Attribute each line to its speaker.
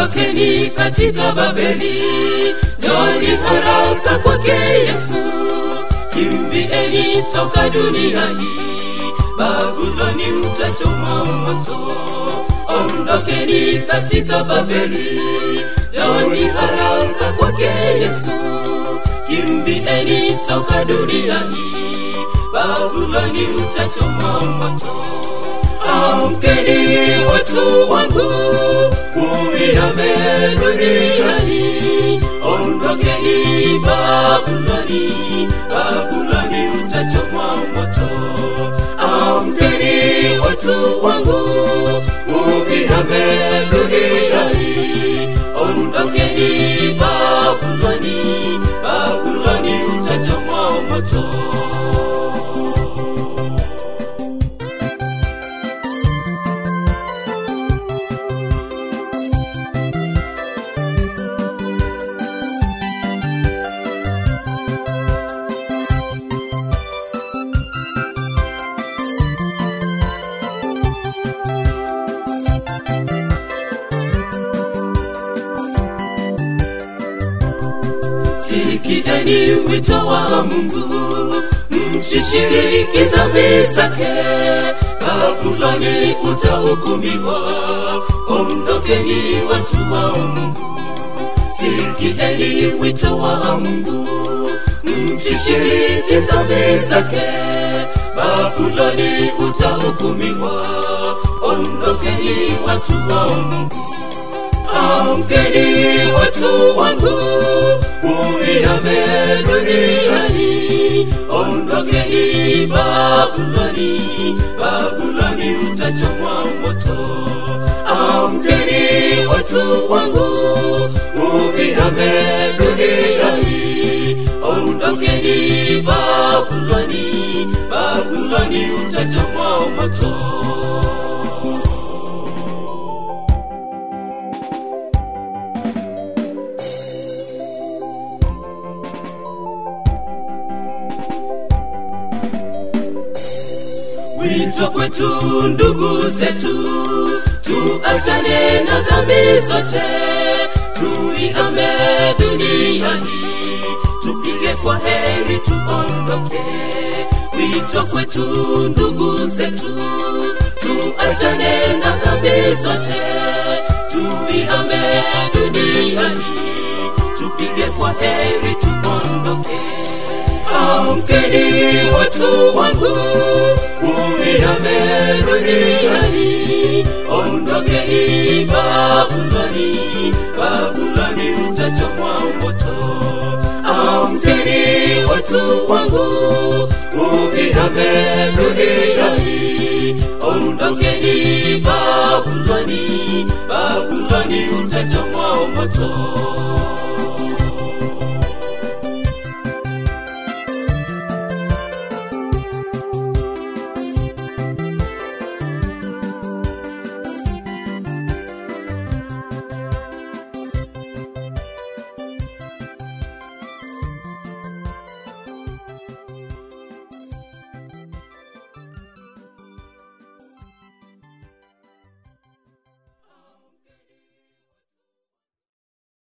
Speaker 1: ondokeni katika Babeli, njoni haraka kwake Yesu, kimbieni toka dunia hii, Babuloni utachoma moto. Ondokeni katika Babeli, njoni haraka kwake Yesu, kimbieni toka dunia hii, Babuloni utachoma moto. Amkeni watu wangu, uihame dunia hii, ondokeni Babuloni, Babuloni utachomwa moto. Amkeni watu wangu, uihame dunia hii, ondokeni Babuloni, Babuloni utachomwa moto. Sikieni wito wa Mungu, msishiriki dhambi zake. Babuloni utahukumiwa, ondokeni watu wa Mungu. Sikieni wito wa Mungu, msishiriki dhambi zake. Babuloni utahukumiwa, ondokeni watu wa Mungu. Amkeni watu wangu, uihame dunia hii, ondokeni Babuloni, Babuloni utachomwa moto. Amkeni watu wangu, uihame dunia hii, ondokeni Babuloni, Babuloni utachomwa moto. Wito kwetu ndugu zetu, tuachane na dhambi zote, tuihame dunia hii, tupige kwa heri tuondoke. Wito kwetu ndugu zetu, tuachane na dhambi zote, tuihame dunia hii, tupige kwa heri tuondoke. Amkeni watu wangu, uihame dunia hii, ondokeni Babuloni, Babuloni utachomwa moto. Amkeni watu wangu, uihame dunia hii, ondokeni Babuloni, Babuloni utachomwa moto.